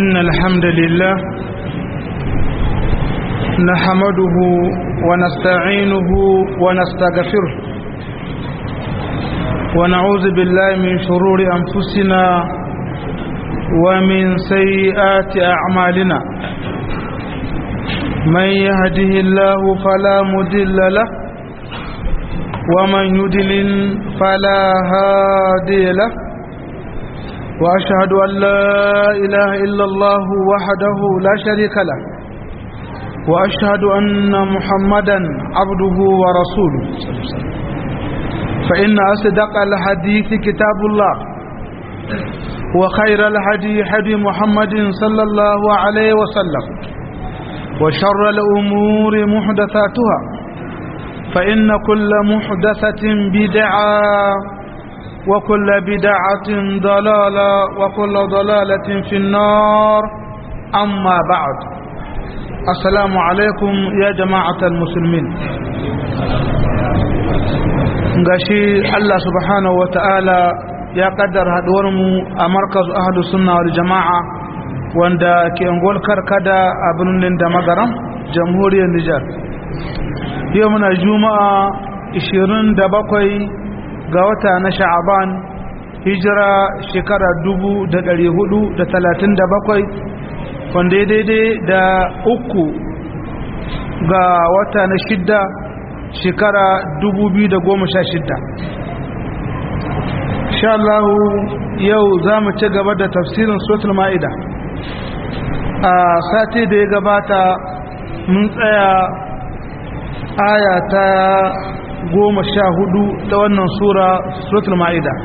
إن الحمد لله نحمده ونستعينه ونستغفره ونعوذ بالله من شرور أنفسنا ومن سيئات أعمالنا من يهده الله فلا مدل له ومن يدلل فلا هادي له وأشهد أن لا إله إلا الله وحده لا شريك له وأشهد أن محمدا عبده ورسوله فإن أصدق الحديث كتاب الله وخير الهدي هدي محمد صلى الله عليه وسلم وشر الأمور محدثاتها فإن كل محدثة بدعة وكل بدعة ضلالة وكل ضلالة في النار أما بعد السلام عليكم يا جماعة المسلمين gashi Allah subhanahu wa ta'ala ya kaddar mu a markaz ahadu sunna wal jama'a wanda ke ngol karkada a birnin da magaram jamhuriyar Nijar yau muna juma'a 27 ga wata na sha'aban hijira shekara 437 wanda ya daidai da uku ga wata na shidda shekara 2016 sha Allah yau za mu ci gaba da tafsirin sotul ma'ida a sati da ya gabata mun tsaya aya ta goma sha hudu ta wannan sura suratul ma'ida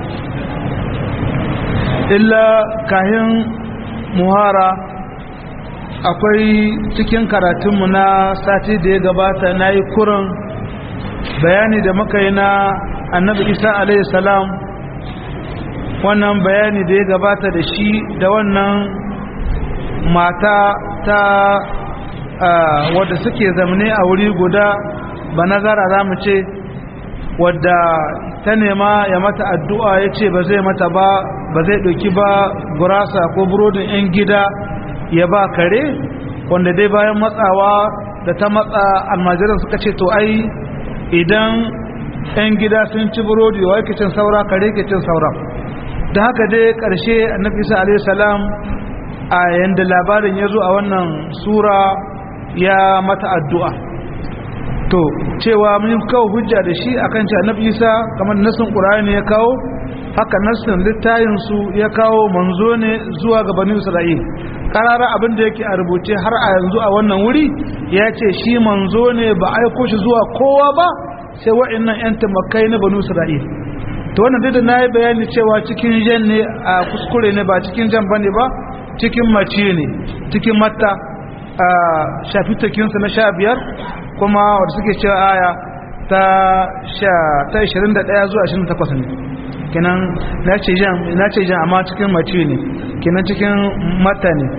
illa kahin muhara akwai cikin karatunmu na sati da ya gabata na yi kurin bayani da muka yi na annabi isa alaihi salam wannan bayani da ya gabata da shi da wannan mata ta wadda suke zamne a wuri guda ba nazara za mu ce wadda ta nema ya mata addu'a ya ce ba zai mata ba ba zai ɗauki ba gurasa ko burodin 'yan gida ya ba kare wanda dai bayan matsawa da ta matsa almajiran suka ce to ai idan 'yan gida sun ci burodi wa yake cin saura kare ke cin saura da haka dai ƙarshe annabi isa alaihi salam a yanda labarin ya zo a wannan sura ya mata addu'a to cewa mun kawo hujja da shi akan ce annabi Isa kamar nasin Qur'ani ya kawo haka nasin littayin su ya kawo manzo ne zuwa ga bani Isra'il karara abin da yake a rubuce har a yanzu a wannan wuri ya ce shi manzo ne ba aiko shi zuwa kowa ba sai wa'annan yan tamakai na bani Isra'il to wannan dai da nayi bayani cewa cikin jan ne a kuskure ne ba cikin jan bane ba cikin mace ne cikin matta a shafi takinsa na sha biyar kuma wadda suke cewa aya ta sha ta 21 zuwa 28 ne kenan na ce jan na ce jan amma cikin mace ne kenan cikin mata ne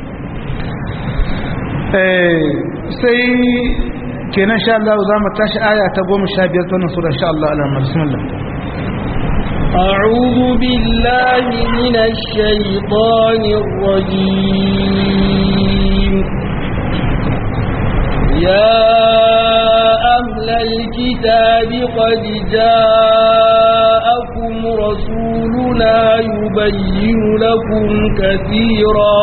eh sai kenan sha Allah za mu tashi aya ta 15 ta wannan sura insha Allah alhamdulillah bismillah أعوذ بالله من الشيطان الرجيم يا أهل الكتاب قد جاءكم رسولنا يبين لكم كثيرا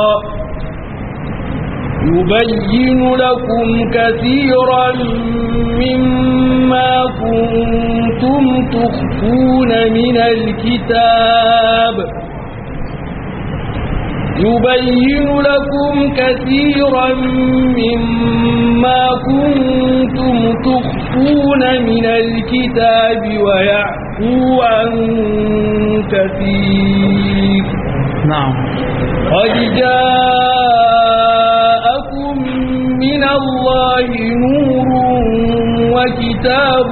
يبين لكم كثيرا مما كنتم تخفون من الكتاب يبين لكم كثيرا مما كنتم تخفون من الكتاب ويعفو عن كثير نعم قد جاءكم من الله نور وكتاب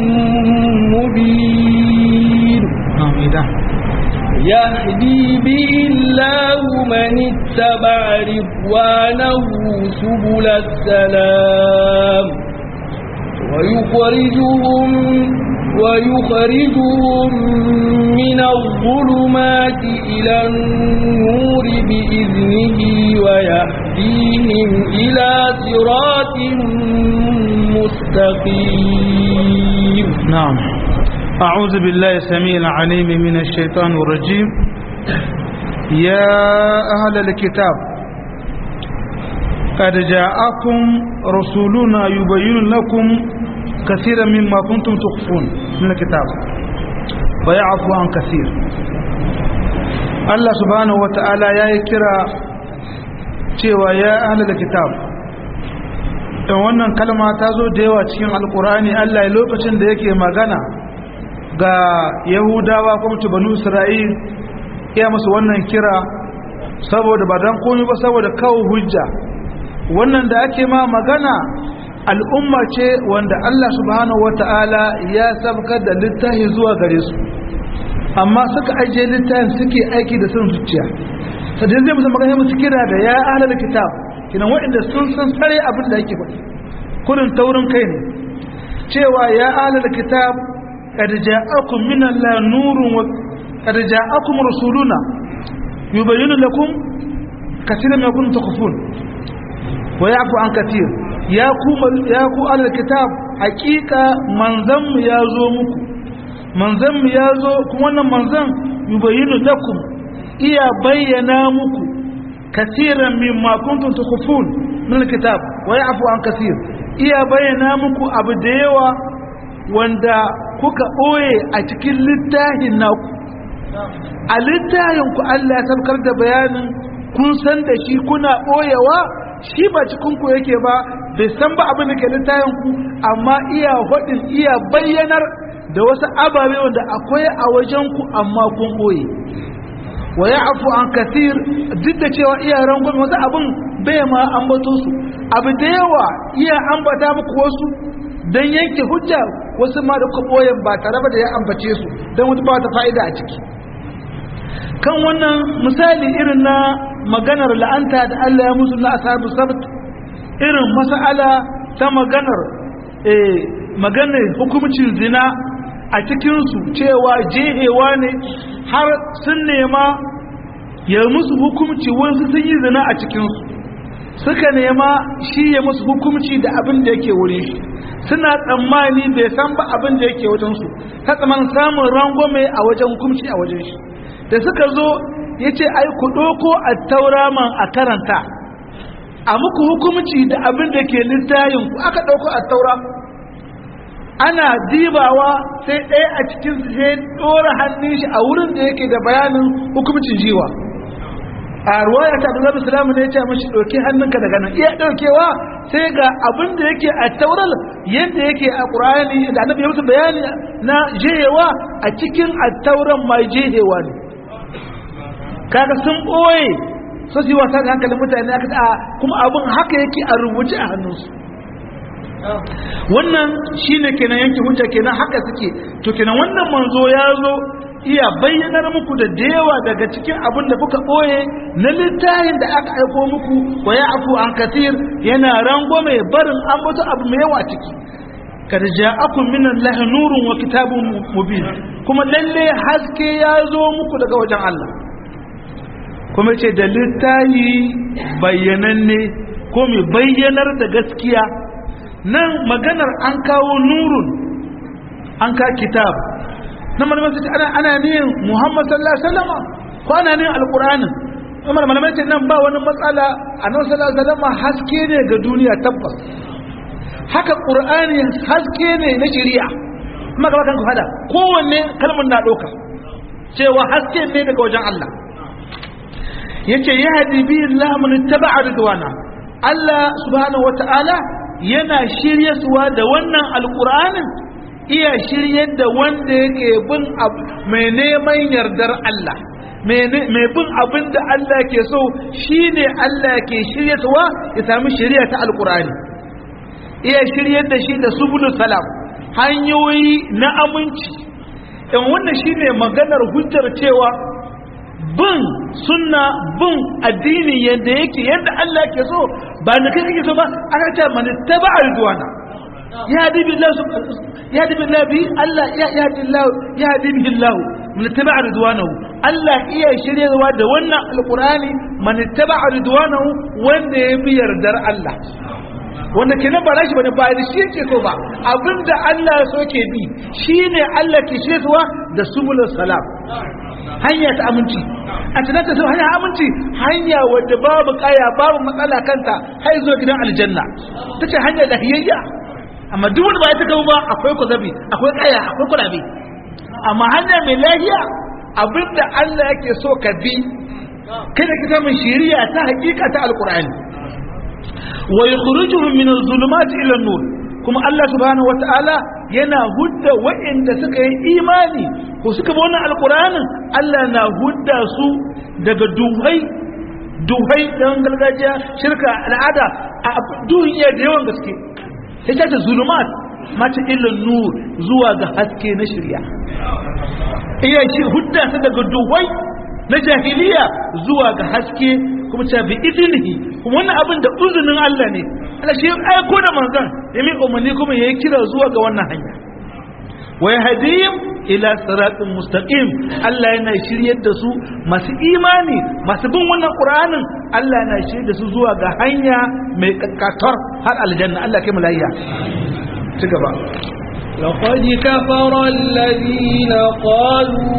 مبين نعم إذا يهدي به الله من اتبع رضوانه سبل السلام ويخرجهم ويخرجهم من الظلمات إلى النور بإذنه ويهديهم إلى صراط مستقيم نعم أعوذ بالله السميع العليم من الشيطان الرجيم يا أهل الكتاب قد جاءكم رسولنا يبين لكم كثيرا مما كنتم تخفون من الكتاب ويعفو عن كثير الله سبحانه وتعالى يا كرا cewa ya ahlul kitab dan wannan kalma ta zo da yawa cikin alkurani Allah ya lokacin da yake magana ga yahudawa kuma banu isra'il ya musu wannan kira saboda ba dan komai ba saboda kawo hujja wannan da ake ma magana al'umma ce wanda Allah subhanahu wata'ala ya sabkar da littafi zuwa gare su amma suka ajiye littafin suke aiki da son zuciya sadin zai musu magana musu kira da ya ahlal kitab kinan waɗanda sun san sare abin da yake faɗi kurin taurin kai ne cewa ya ahlal kitab qad ja'akum min allahi nurun wa qad ja'akum rasuluna yubayyinu lakum katiran ma kuntum takhfun wa ya'fu an katir ya ku ya ku ahlal kitab haqiqa manzan mu ya zo muku manzan mu ya zo kuma wannan manzan yubayyinu lakum iya bayyana muku kasiran mimma kuntum tukhfun min alkitab wa ya'fu an kasir iya bayyana muku abu da yawa wanda kuka boye a cikin littafin naku a littafin ku Allah ya sabkar da bayanin kun san da shi kuna boyewa shi ba cikin ku yake ba bai san ba abin da ke littafin ku amma iya hodin iya bayyanar da wasu ababe wanda akwai a wajen ku amma kun boye wa ya afu an kathir duk da cewa iya rangon wasu abin bai ma ambato su abu da yawa iya ambata muku wasu don yanke hujja wasu ma da kwaboyin ba tare da ya ambace su don wata ba ta fa'ida a ciki kan wannan misali irin na maganar la'anta da Allah ya musu na asabu sabt irin mas'ala ta maganar eh maganar hukumcin zina a cikinsu cewa jehewa ne har sun nema ya musu hukumci wasu sun yi zina a cikinsu suka nema shi ya musu hukumci da abin da yake wuri shi suna tsammani bai san ba abin da yake wajensu ta tsaman samun rangwame a wajen hukumci a wajen shi da suka zo ya ce ai ku ɗoko a tauraman a karanta a muku hukumci da abin da ke littayin ku aka ɗauko a taura ana dibawa sai ɗaya a cikin sai ɗora hannun shi a wurin da yake da bayanin hukumcin jiwa a ruwaya ta abu salamu ne ya ce mashi ɗauki hannunka daga nan iya ɗaukewa sai ga abin da yake a taural yadda yake a ƙur'ani da annabi ya musu bayani na jehewa a cikin attauran mai jehewa ne kaga sun ɓoye so su yi wasa da hankalin mutane aka ta kuma abin haka yake a rubuce a hannunsu wannan shine kenan yanke hujja kenan haka suke to kenan wannan manzo ya zo iya bayyanar muku da dewa daga cikin abin da kuka ɓoye na littafin da aka aiko muku wa ya afu an kasir yana rango mai barin an mutu abu mai yawa ciki kad ja'akum min allahi nurun wa kitabun mubin kuma lalle haske ya zo muku daga wajen Allah kuma ce da littafi bayyananne ko mai bayyanar da gaskiya nan maganar an kawo nurun an ka kitab na malamai su ce ana ana niyin muhammad sallallahu alaihi wasallam ko ana niyin alqur'anin kuma malamai ce nan ba wani matsala annabi sallallahu alaihi wasallam haske ne ga duniya tabbas haka qur'ani haske ne na shari'a kuma ga kan ku hada kowanne kalmar na doka cewa haske ne daga wajen Allah yace yahdi bi Allah man ittaba'a ridwana Allah subhanahu wataala yana shiryarwa da wannan alqur'anin iya shiryar da wanda yake bin mai neman yardar Allah mai bin abin da Allah ke so shine Allah ke shiryarwa ya sami shirya ta alqur'ani iya shiryar da shi da subulus salam hanyoyi na aminci in wannan shine maganar hujjar cewa bin sunna bin addini yadda yake yadda Allah ke so ba da kai kake so ba aka ce man taba ridwana ya hadi billahi ya hadi billahi bi Allah ya hadi Allah ya hadi billahi man tabi'a ridwanahu Allah iya shiryewa da wannan alqur'ani man tabi'a ridwanahu wanda ya bi yardar Allah wanda kenan ba rashi bane ba da shi yake so ba abinda Allah so ke bi shine Allah ke shiryewa da subulus salam hanya ta aminci a tunanta sun hanya aminci hanya wadda babu kaya babu matsala kanta har zuwa gidan aljanna ta ce hanya lahiyayya amma duk wanda ba ya ta gaba ba akwai kwazabi akwai kaya akwai kurabe amma hanya mai lahiya abinda Allah yake so ka bi kada ka samu shiriya ta hakika ta alqur'ani wa yukhrijuhum min adh-dhulumati ila an-nur kuma Allah subhanahu wata'ala yana hudda waɗanda suka yi imani ko suka bi wannan alqur'anin Allah na hudda su daga duhai duhai dan gargajiya shirka al'ada a duniya da yawan gaske ita ta zulumat mata ila nur zuwa ga haske na shirya iya shi hudda su daga duhai na jahiliya zuwa ga haske kuma ta bi idinihi kuma wannan abin da uzunin Allah ne Allah shi aiko da manzon ya mi umarni kuma yayi kira zuwa ga wannan hanya wa yahdihim ila siratin mustaqim Allah yana shiryar da su masu imani masu bin wannan Qur'anin Allah yana shiryar da su zuwa ga hanya mai kakkatar har aljanna Allah kai mu layya ci gaba لقد كفر الذين قالوا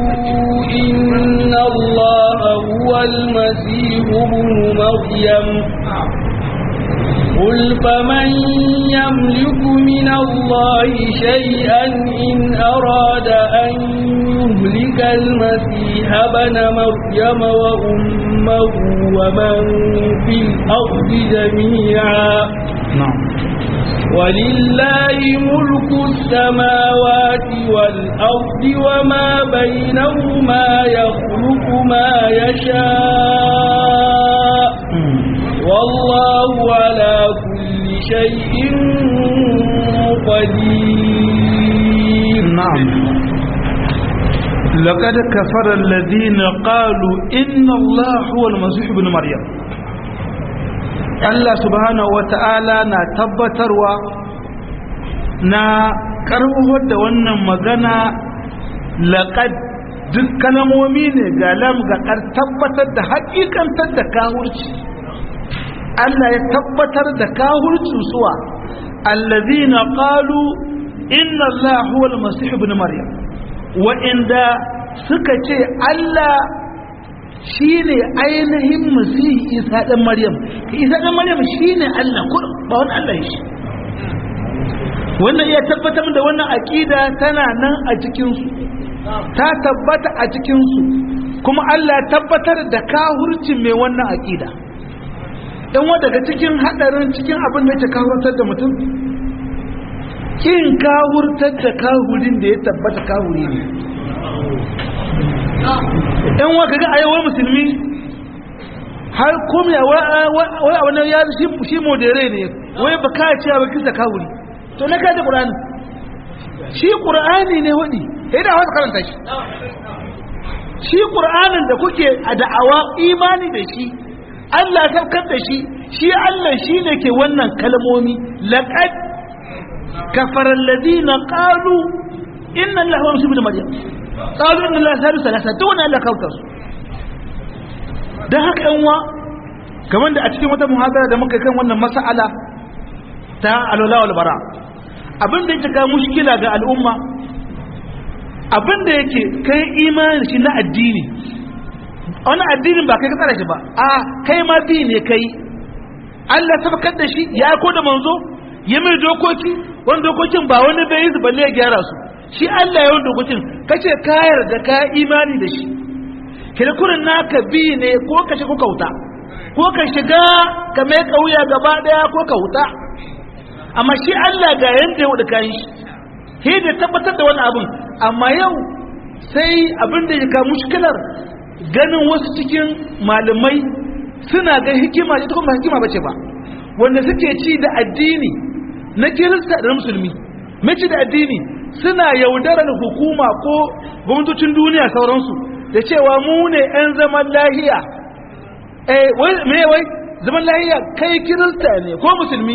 إن الله هو المسيح ابن مريم قل فمن يملك من الله شيئا إن أراد أن يهلك المسيح ابن مريم وأمه ومن في الأرض جميعا نعم ولله ملك السماوات والأرض وما بينهما يخلق ما يشاء والله على كل شيء قدير نعم لقد كفر الذين قالوا إن الله هو المسيح ابن مريم Allah subhanahu wata'ala na tabbatarwa na karbuwar da wannan magana laƙad duk kalamomi ne ga lam ga kar tabbatar da haƙiƙantar da kahurci Allah ya tabbatar da kahurci suwa allazina qalu inna Allah huwa al-masih ibn maryam wa inda suka ce Allah shi ne ainihin masihi isa ɗan maryam isa ɗan maryam shi ne allah ba wani allah shi wannan iya tabbatar da wannan aƙida tana nan a cikinsu ta tabbata a cikinsu kuma allah tabbatar da kahurcin mai wannan aƙida ɗan wa daga cikin haɗarin cikin abin da ke kahurtar da mutum kin kahurtar da kahurin da ya tabbata kahuri ne yan wa kaga ayyawar musulmi har komiya wai a wani ya shi modere ne wai ba ka cewa ba kisa kawuri to na kaji ƙura'ani shi ƙura'ani ne waɗi ya da wasu karanta shi shi ƙura'anin da kuke a da'awa imani da shi Allah saukar da shi shi Allah shi ne ke wannan kalmomi laƙad kafarar ladina ƙalu inna Allah wa musu da maryam qalu inna allaha salisu salasa duk wani Allah kautar su dan haka yan wa kamar da a cikin wata muhadara da muka kan wannan mas'ala ta alwala wal bara abin da yake ka mushkila ga al'umma abin da yake kai imani shi na addini wani addinin ba kai ka tsara shi ba a kai ma bi ne kai Allah tabbatar da shi ya ko da manzo ya mai dokoki wani dokokin ba wani bai yi su balle ya gyara su shi Allah ya wanda gujin kace ka yarda ka imani da shi kirkurin naka bi ne ko ka shiga kauta ko ka shiga ka mai kauya gaba daya ko ka huta amma shi Allah ga yanda ya wuce kayan shi he da tabbatar da wani abin amma yau sai abin da ya ka mushkilar ganin wasu cikin malamai suna ga hikima ita kuma hikima bace ba wanda suke ci da addini na kirista da musulmi mace da addini suna yaudarar hukuma ko gwamnatocin duniya sauransu da cewa mu ne 'yan zaman lahiya eh wai me wai zaman lahiya kai kirista ne ko musulmi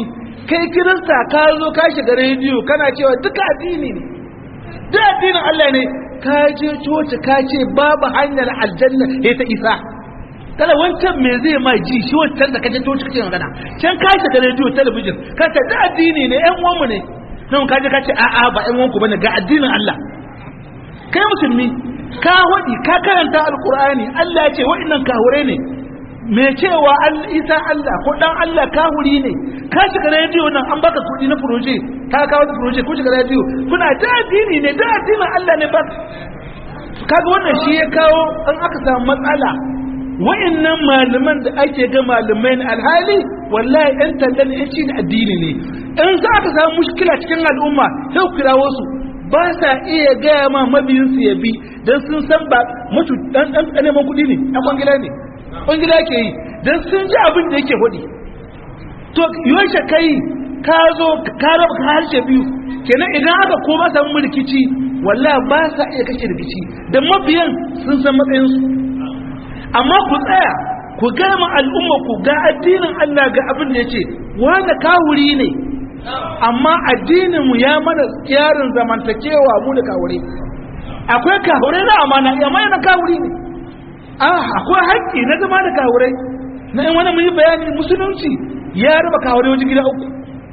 kai kirista ka zo ka shiga rediyo kana cewa duka addini ne duk addinin Allah ne ka je coci ka ce babu hanyar aljanna ya ta isa kala wancan me zai ma ji shi wancan da kaje coci kake magana can ka shiga rediyo talabijin ka ce duk addini ne ƴan uwanmu ne nan ka je ka ce a'a ba ƴan uwanku bane ga addinin Allah kai musulmi ka hudi ka karanta alqur'ani Allah ya ce wa'annan kahure ne me cewa isa Allah ko dan Allah kahuri ne ka shiga rediyo nan an baka kudi na proje ka kawo da proje ko shiga rediyo kuna da addini ne da addinin Allah ne ba kaga wannan shi ya kawo an aka samu matsala wa'annan malaman da ake ga malamai na alhali wallahi ɗan tallan ɗan shi addini ne in za ka samu mushkila cikin al'umma sai ku kirawo su ba sa iya gaya ma mabiyinsu ya bi don sun san ba mutu ɗan ɗan neman kuɗi ne ɗan kwangila ne kwangila ke yi don sun ji abin da yake hudi to yaushe kai ka zo ka raba ka harshe biyu kenan idan aka koma samu rikici wallahi ba sa iya kashe rikici da mabiyan sun san matsayinsu amma ku tsaya ku gama al'umma ku ga addinin Allah ga abin da yace wanda kawuri ne amma addinin mu ya mana yarin zamantakewa mu da kawure akwai kawure na amana amma yana kawuri ne ah akwai haƙƙi na zama da kawurai na in wani muyi bayani musulunci ya raba kawurai wajen gida uku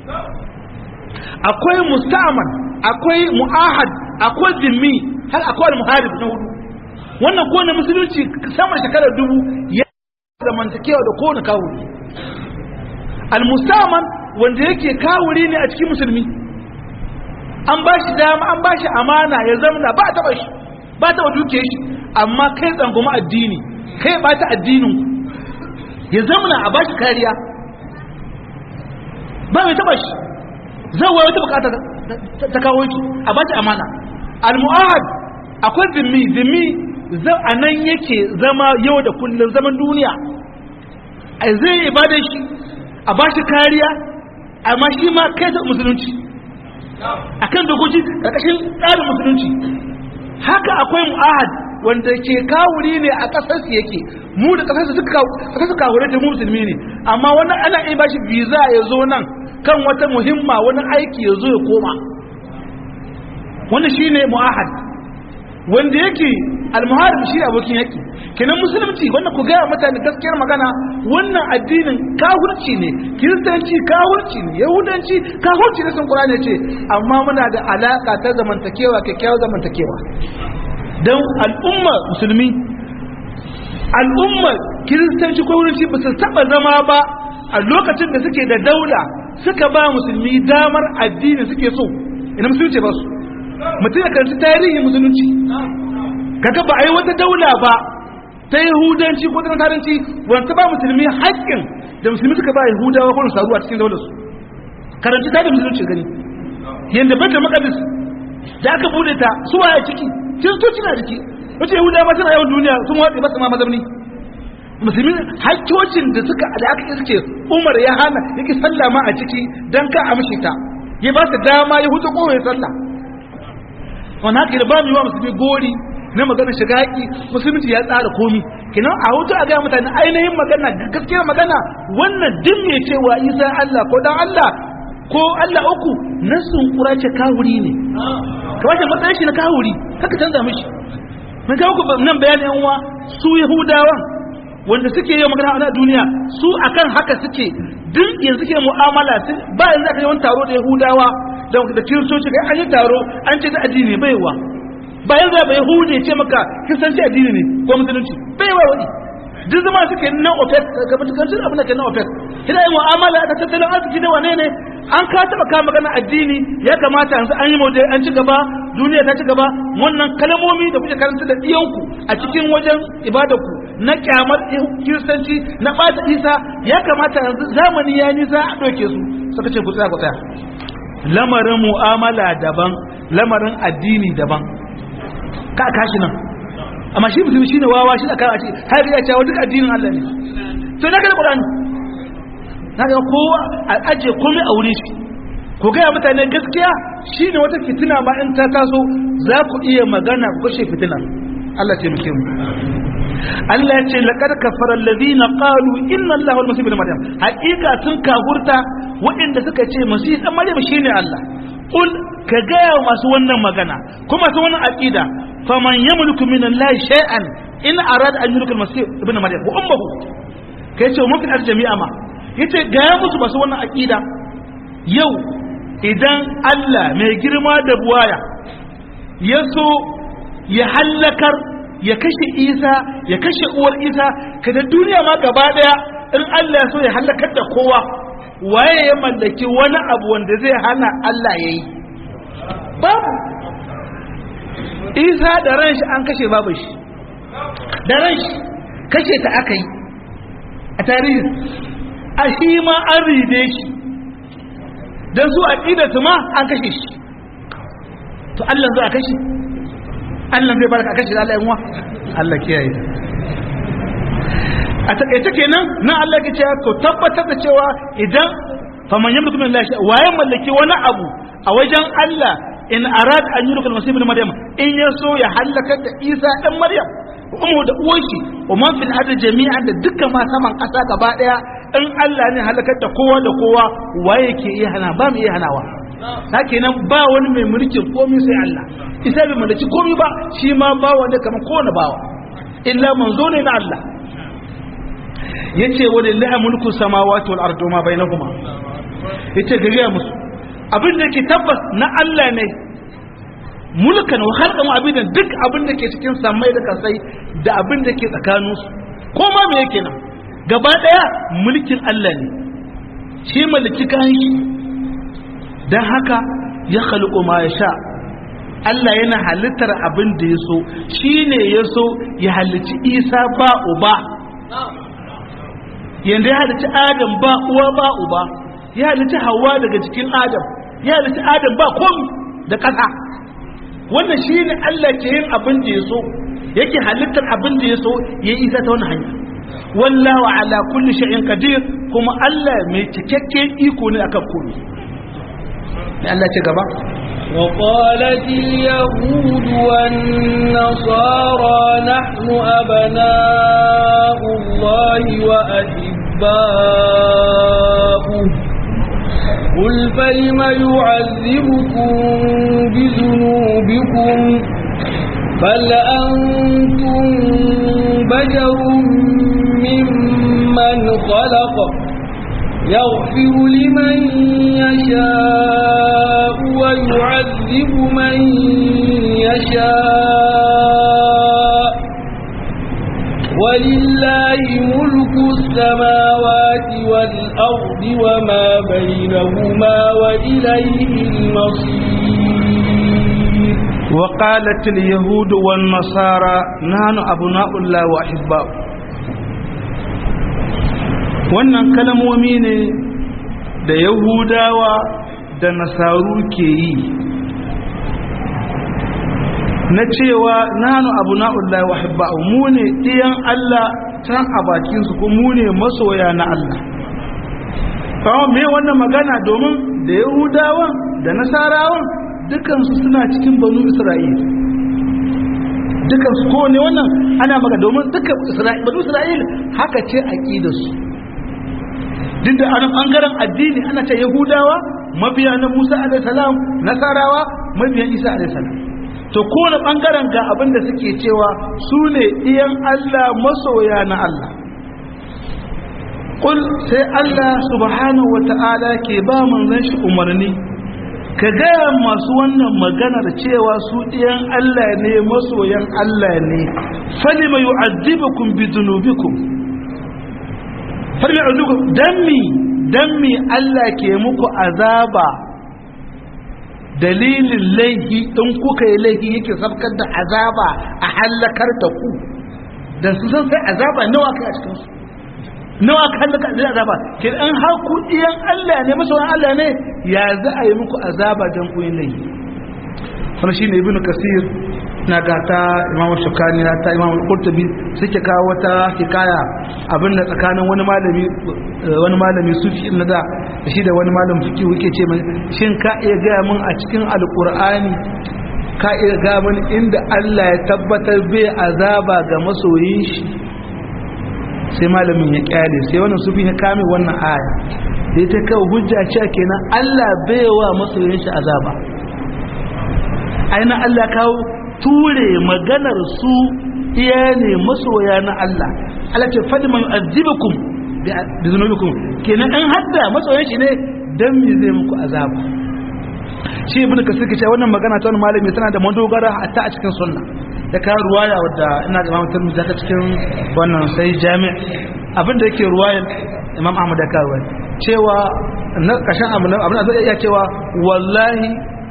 akwai musta'aman akwai mu'ahad akwai zimmi har akwai muharib na hudu wannan kowane musulunci sama shekarar dubu ya zamantakewa da kowane kawuri al-musta'aman wanda yake kawuri ne a cikin musulmi an ba shi dama an ba shi amana ya zamana ba a taba shi ba ta duke shi amma kai tsangoma addini kai ba ta addinin ya zamana a bashi kariya ba mai taba shi zai wata bukata ta kawo shi a bashi amana al-mu'ahad akwai zimmi zimmi a nan yake zama yau da kullum zaman duniya a zai ibada shi a bashi kariya amma shi ma kai ta musulunci akan dokoki ƙarƙashin tsarin musulunci haka akwai mu'ahad wanda ke kawuri ne a ƙasarsu yake mu da ƙasarsu suka kawure da mu musulmi ne amma wani ana iya bashi visa ya zo nan kan wata muhimma wani aiki ya zo ya koma wani shine mu'ahad wanda yake almuharib shi abokin yaki kenan musulunci wanda ku gaya mutane gaskiyar magana wannan addinin kafirci ne kiristanci kafirci ne yahudanci kafirci ne sun qur'ani ce amma muna da alaka ta zamantakewa kyakkyawar zamantakewa don al'umma musulmi al'umma kiristanci ko wurin ba su taba zama ba a lokacin da suke da daula suka ba musulmi damar addini suke so ina musulunci ba su mutum ya karanci tarihin musulunci kaga ba a yi wata daula ba ta yahudanci ko ta nasaranci wanda ba musulmi haƙƙin da musulmi suka ba yahudawa ko nasaru a cikin daular su karanci tarihin musulunci gani yadda bata makadis da aka bude ta su waye ciki kiristoci na ciki wace yahudawa ma suna yawan duniya sun watsa ba su ma mazamni musulmi hakkocin da suka da aka iske umar ya hana yake sallah ma a ciki dan ka amshi ta ya ba su dama ya huta ko ya sallah wani haka da ba mu yi wa musulmi gori na magana shiga haƙi musulunci ya tsara komi kinan a hutu a gaya mutane ainihin magana gaskiyar magana wannan duk mai cewa isa allah ko dan allah ko allah uku nasun kura ce kawuri ne kamar da matsayin shi na kawuri haka canza mishi mun kawo ku nan bayanin yan uwa su yahudawan wanda suke yi magana a duniya su akan haka suke duk yanzu ke mu'amala ba yanzu aka yi wani taro da yahudawa da kiristoci kai an yi taro an ce da addini baiwa bayan za ba yahudi ce maka kiristanci addini ne ko musulunci baiwa wani duk zama suke nan opec ga mutukancin abin da ke nan opec kina yin mu'amala da tattalin arziki da wane ne an ka taba ka magana addini ya kamata yanzu an yi mauje an ci gaba duniya ta ci gaba wannan kalmomi da kuke karanta da iyanku a cikin wajen ibadarku na kyamar kiristanci na ɓata isa ya kamata yanzu zamani ya nisa a ɗauke su suka ce ku tsaya ku tsaya lamarin mu'amala daban lamarin addini daban ka kashi nan amma shi musulmi shine wawa shi aka ce har ya ce duk addinin Allah ne to na ga Qur'ani na ga kowa a aje komai a wurin shi ko ga mutane gaskiya shine wata fitina ba in ta taso za ku iya magana ku kashe fitina Allah ce muke mu Allah ya ce laqad kafara alladhina qalu inna Allaha wal masih ibn maryam haqiqa sun kafurta waɗanda suka ce masih dan maryam shine Allah qul ka gaya masu wannan magana kuma su wannan aqida faman yamliku min Allah shay'an in arada an yulika al-masih ibn maryam wa ummuhu kai ce mun fi jami'a ma yace gaya musu masu wannan aqida yau idan Allah mai girma da buwaya ya so ya hallakar ya kashe isa ya kashe uwar isa kada duniya ma gaba daya in Allah ya so ya hallakar da kowa waye ya mallaki wani abu wanda zai hana Allah ya yi babu isa da ran shi an kashe babu shi da ran shi kashe ta aka yi a tarihi a shi ma an ride shi don su a su ma an kashe shi to Allah zai a kashe Allah zai baraka a kashe da Allah yanwa Allah kiyaye a takaice kenan nan Allah ke cewa to tabbatar da cewa idan faman yamliku min Allah waye mallaki wani abu a wajen Allah in arad an yulka al-masih ibn maryam in yaso ya halaka da Isa dan Maryam ummu da uwanshi wa man fil ardi jami'an da dukkan ma saman kasa gaba daya in Allah ne halakar da kowa da kowa waye ke iya hana ba mu iya hanawa haka nan ba wani mai mulkin komai sai Allah isa bai mallaki komai ba shi ma ba wanda kamar kowane bawa illa manzo ne na Allah yace walillahi mulku samawati wal ardi ma bainahuma yace gariya musu abin da ke tabbas na Allah ne mulkan wa khalqan wa abidan duk abin da ke cikin samai da kasai da abin da ke tsakanin su ko ma me yake nan gaba daya mulkin Allah ne shi mulki kai dan haka ya khalqu ma yasha Allah yana halittar abin da ya so shine ya so ya halicci Isa ba uba yanda ya halicci Adam ba uwa ba uba ya halicci Hawwa daga cikin Adam ya halicci Adam ba komi da ƙasa wannan shi ne Allah ke yin abin da ya so yake halittar abin da ya so ya isa ta wani hanya wallahu ala kulli shay'in qadir kuma Allah mai cikakken iko ne akan komai ne Allah ce gaba وقالت اليهود والنصارى نحن أبناء الله وأحباؤه قل فلم يعذبكم بذنوبكم بل أنتم بشر ممن خلق يغفر لمن يشاء ويعذب من يشاء ولله ملك السماوات والأرض وما بينهما وإليه المصير وقالت اليهود والنصارى نحن أبناء الله وأحباؤه wannan kalmomi ne da yahudawa da nasaru ke yi na cewa nanu abu na'ullahi wa hibba'u mu ne ɗiyan Allah can a bakinsu ko mu ne masoya na Allah kawo me wannan magana domin da yahudawan da nasarawan dukansu suna cikin banu isra'il dukansu ko ne wannan ana maka domin duka banu isra'il haka ce aƙidarsu duk da an bangaren addini ana ce yahudawa mabiya na musa alaihissalam nasarawa mabiyan isa alaihissalam to kowane bangaren ga abin da suke cewa su ne iyan allah masoya na allah kul sai allah subhanahu wa ta'ala ke ba manzon shi umarni ka gaya masu wannan maganar cewa su iyan allah ne masoyan allah ne falima yu'adhibukum bi dhunubikum farmi azuku dan mi dan mi Allah ke muku azaba dalilin laifi in kuka yi laifi yake sabkar da azaba a halakar da ku da su san sai azaba nawa kai a cikin su nawa ka halaka da azaba ke an har ku iyan Allah ne masoyan Allah ne ya za a yi muku azaba dan ku yin laifi wannan shine ibnu kasir na ga ta imamu shukani na ta imamu qurtubi suke kawo wata hikaya abin da tsakanin wani malami wani malami sufi na da shi da wani malamin fiqh yake ce mai shin ka iya gaya mun a cikin alqur'ani ka iya gaban inda Allah ya tabbatar bai azaba ga masoyin shi sai malamin ya kyale sai wannan sufi ya kame wannan aya da ta kawo hujja cewa kenan Allah bai wa masoyin shi azaba aina Allah kawo ture maganar su iya ne masoya na Allah Allah ce fadi man yu'azzibukum bi dhunubikum kenan an hadda masoyan shi ne dan me zai muku azaba shi ibn kasir ke cewa wannan magana ta wani malami tana da madogara hatta a cikin sunna da ka ruwaya wadda ina ga Imam Tirmidhi ta cikin wannan sai jami' abinda yake ruwayan Imam Ahmad da kawo cewa na kashin abin abin da zai iya cewa wallahi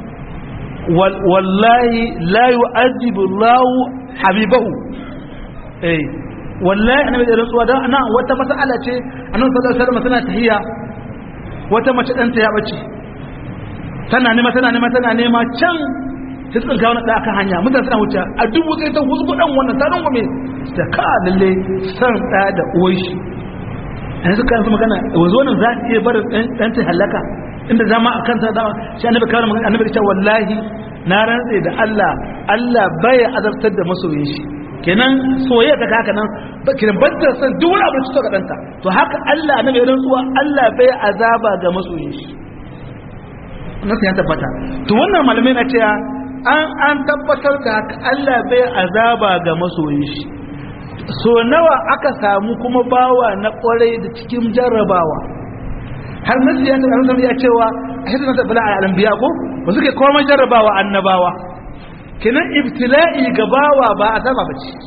wallahi la yu'adhibu Allahu habibahu eh wallahi annabi da rantsuwa dan ana wata mas'ala ce annabi sallallahu alaihi wasallam tana tahiyya wata mace danta ya bace tana nema tana nema tana nema can ta tsinka wani da akan hanya mutane suna wuce a dubu sai ta husu dan wannan ta rungu me da ka lalle san da da uwar shi yanzu kan su magana wanzu wannan za ta iya barin dan ta halaka inda zama a kanta da shi annabi kawai magana annabi ta wallahi na rantse da Allah Allah bai azabtar da masoyin shi kenan soyayya ta haka nan ba kiran banda san duk wani abu da suka danta to haka Allah annabi ya rantsuwa Allah bai azaba ga masoyin shi nasu ya tabbata to wannan malamai na cewa an an tabbatar da haka Allah bai azaba ga masoyin shi so nawa aka samu kuma bawa na kwarai da cikin jarrabawa har nasu ya tabbata ya cewa a hidu na tabbala a alambiya ko ba suke komai jarrabawa annabawa kenan ibtila'i ga bawa ba azaba ba ce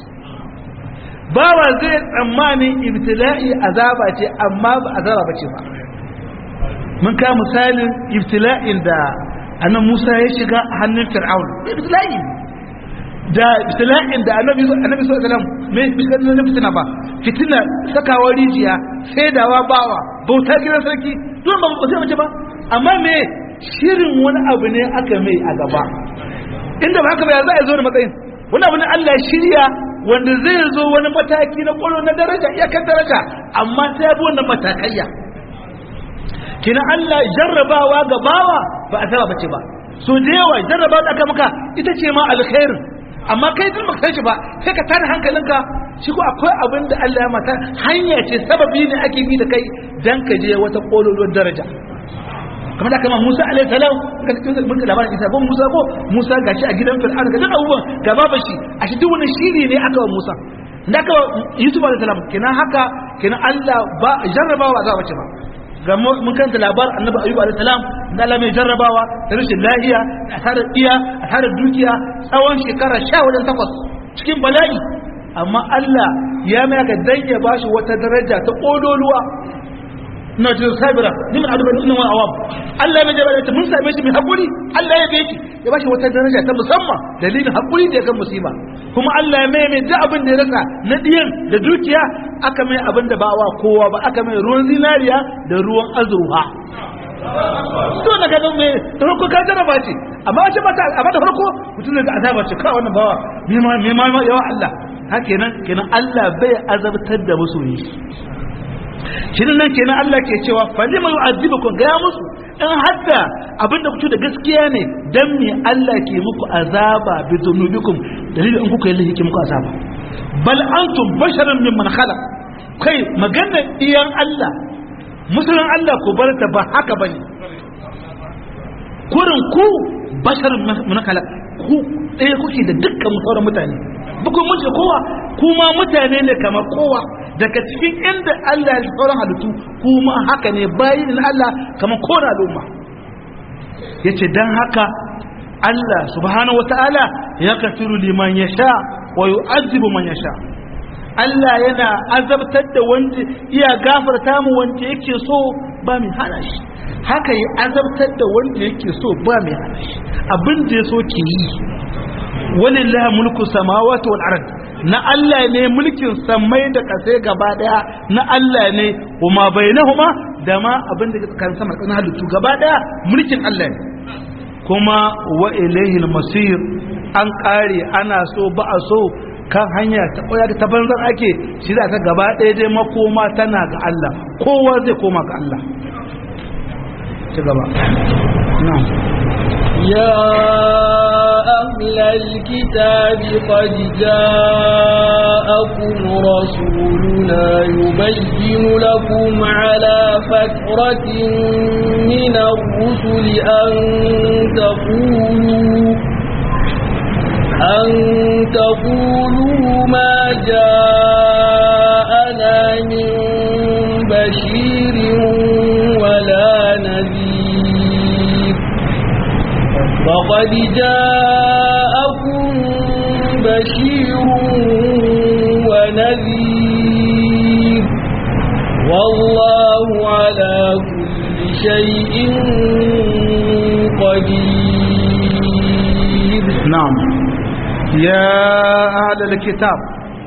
bawa zai tsammanin ibtila'i azaba ce amma ba azaba ba ce ba mun ka misalin ibtila'in da annan Musa ya shiga a hannun Fir'aun ibtila'i da ibtila'in da annabi annabi sallallahu alaihi wasallam me bisan na fitina ba fitina sakawa rijiya saidawa bawa bauta gidan sarki don ba ba sai mace ba amma me shirin wani abu ne aka mai a gaba inda ba haka ba za a zo da matsayin wani abu ne Allah shirya wanda zai zo wani mataki na kwallo na daraja iyakar daraja amma sai ya bi wannan matakaiya kina Allah jarrabawa ga bawa ba a saba bace ba so da yawa jarrabawa da aka maka ita ce ma alkhairin amma kai din baka shi ba sai ka tada hankalinka shi ko akwai abin da Allah ya mata hanya ce sababi ne ake bi da kai dan ka je wata kololuwar daraja kamar da kama Musa alaihi salam ka cikin mun ka labarin Isa ko Musa ko Musa gashi a gidan Fir'aun ga duk abubuwan ga baba shi a shi duk wani shiri ne aka wa Musa da aka Yusuf alaihi salam kenan haka kenan Allah ba jarrabawa za bace ba ga mun kanta labar annabi ayyub alayhi salam da Allah mai jarrabawa da rashin lafiya da tare iya a tare dukiya tsawon shekara 18 cikin bala'i amma Allah ya mai ka dan ya bashi wata daraja ta kodoluwa na jin sabira ni min adu inna wa awam Allah ya mai jarraba mun same shi mai hakuri Allah ya beki ya bashi wata daraja ta musamman dalilin hakuri da ya kan musiba kuma Allah ya mai mai da abin da ya rasa na diyan da dukiya aka mai abin da ba wa kowa ba aka mai ruwan zinariya da ruwan azurfa to da ka mai farko ka jaraba ce amma wace mata amma da farko mutum da azaba ce kawai wannan bawa me ma me ma yawa Allah haka kenan kenan Allah bai azabtar da masoyi shirin nan kenan Allah ke cewa falima yu'azibukum ga musu in hadda abinda kuke da gaskiya ne dan me Allah ke muku azaba bi dhunubikum dalilin in kuka yi laifi muku azaba bal antum basharun mimman khalaq kai magana iyan Allah musulun Allah ku bar ta ba haka bane kurin ku basharun mimman khalaq ku ɗaya kuke da dukkan sauran mutane buku mun ce kowa kuma mutane ne kamar kowa daga cikin inda Allah ya sauran halittu kuma haka ne bayin Allah kamar kowane al'umma yace dan haka Allah subhanahu wataala ya kafiru liman yasha wa yu'adhibu man yasha Allah yana azabtar da wanda iya gafarta mu wanda yake so ba mai hana shi haka ya azabtar da wanda yake so ba mai hana shi abin da ya so ke yi walillahi mulku samawati wal ard na Allah ne mulkin samai da kasai gaba daya na Allah ne kuma bainahuma da ma abin da kan sama kan halittu gaba daya mulkin Allah ne kuma wa ilayhi masir an kare ana so ba a so kan hanya ta koya ta banzar ake shi da ta gaba daya dai makoma tana ga Allah kowa zai koma ga Allah ci gaba na'am يا أهل الكتاب قد جاءكم رسولنا يبين لكم على فترة من الرسل أن تقولوا أن تقولوا ما جاءنا من بشير ولا نذير فقد جاءكم بشير ونذير والله على كل شيء قدير نعم يا أهل الكتاب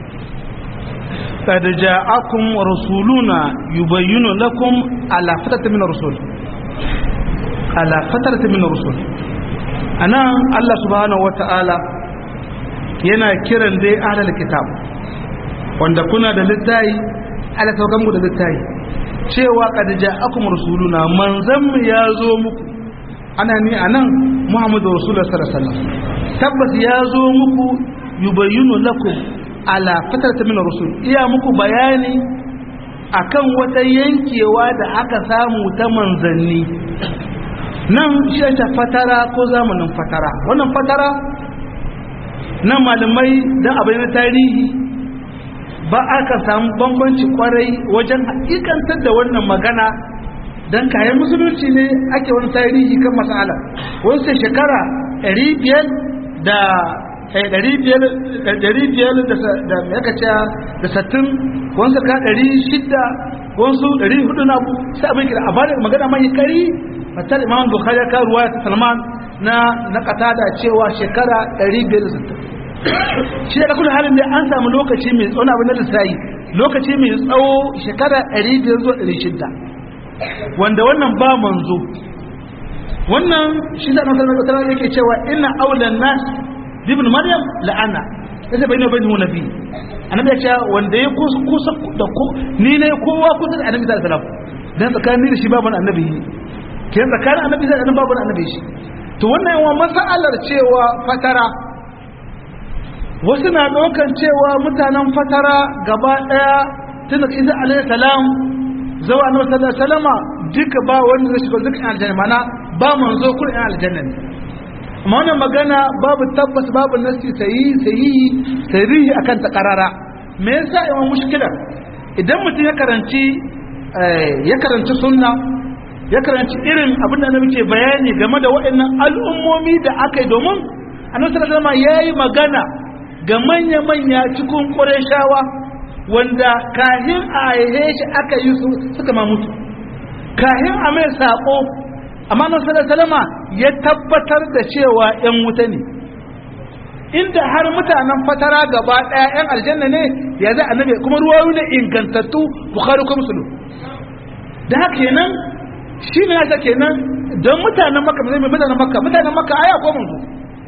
قد جاءكم رسولنا يبين لكم على فترة من الرسول على فترة من الرسول أنا الله سبحانه وتعالى yana kiran dai ahlul kitab wanda kuna da littayi ala saukan mu da littayi cewa qad ja'akum rasuluna manzan mu ya zo muku ana ni anan muhammadu rasulullah sallallahu alaihi wasallam tabbas ya zo muku yubayyinu lakum ala fatarta min rusul iya muku bayani akan wata yankewa da aka samu ta manzanni nan shi ta fatara ko zamanin fatara wannan fatara nan malamai don abin na tarihi ba aka samu bambanci kwarai wajen hakikantar da wannan magana don kayan musulunci ne ake wani tarihi kan masala wani sai shekara 500 da ɗari biyar da makaca da sattin wasu ka ɗari shidda wasu ɗari hudu na abu sai abin kira a bada magana mai kari fatar imam bukhari ka ruwa ta salman na na kata da cewa shekara ɗari biyar da sattin shi da kuma halin da an samu lokaci mai tsawon abin da lissayi lokaci mai tsawo shekara ɗari biyar zuwa ɗari shidda wanda wannan ba manzo wannan shi da nasarar yake cewa ina aulan nas ibn maryam la'ana yace bai ne bai nuna nabi annabi ya ce wanda ya kusa da ku ni ne kowa kusa da annabi sallallahu alaihi wasallam dan tsakanin da shi babu annabi ke tsakanin annabi da annabi babu annabi shi to wannan yawan masalar cewa fatara wasu na ɗaukan cewa mutanen fatara gaba ɗaya tun da isa alaihi salam zawa annabi sallallahu alaihi wasallama duka ba wanda zai shiga dukkan aljanna mana ba manzo kun aljanna ne amma wannan magana babu tabbas babu nasi sayi sayi sarihi akan ta karara me yasa yawan mushkilar idan mutum ya karanci ya karanci sunna ya karanci irin abin da muke bayani game da waɗannan al'ummomi da aka yi domin annabi sallallahu alaihi yayi magana ga manya manya cikin qurayshawa wanda kahin a aihe shi aka yi su suka ma mutu kahin a mai sako amma nan salama ya tabbatar da cewa ‘yan wuta ne inda har mutanen fatara gaba ɗaya ‘yan aljanna ne ya zai annabi kuma ruwayu ne ingantattu bukhari ko musulun da haka kenan shi ne yasa kenan don mutanen maka mai mutanen maka mutanen maka aya ko manzo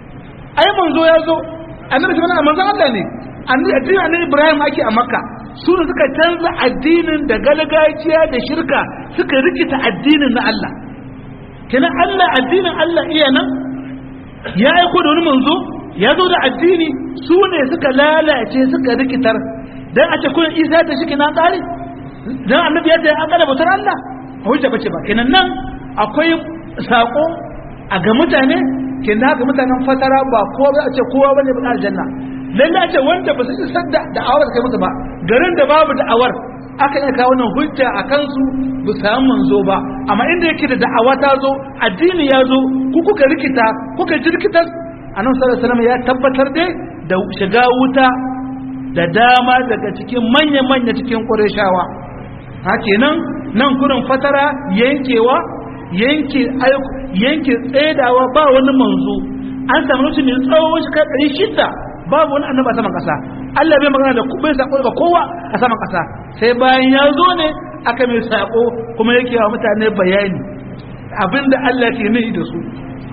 ai manzo ya zo annabi shi mana manzon Allah ne addinin annabi Ibrahim ake a makka su ne suka canza addinin da galgajiya da shirka suka rikita addinin na Allah kenan Allah addinin Allah iya nan ya aiko da wani manzo ya zo da addini su ne suka lalace suka rikitar dan a ce kullun Isa ta shike na tsari dan annabi ya ce an kada bautar Allah a wuce bace ba kenan nan akwai sako a ga mutane kenan haka mutanen fatara ba ko ba a ce kowa bane ba aljanna lalle a ce wanda ba su isar da da'awar kai musu ba garin da babu da'awar aka iya kawo nan hujja a kansu bu samu manzo ba amma inda yake da da'awa ta zo addini ya zo ku kuka rikita kuka jirkitar annabi sallallahu alaihi wasallam ya tabbatar dai da shiga wuta da dama daga cikin manya manya cikin qurayshawa hakenan nan kurin fatara yankewa yanke yanke tsedawa ba wani manzo an samu mutum ne tsawon shi kai shida babu wani annabi a saman kasa Allah bai magana da bai sako ga kowa a saman kasa sai bayan ya zo ne aka mai sako kuma yake wa mutane bayani abinda Allah ke nufi da su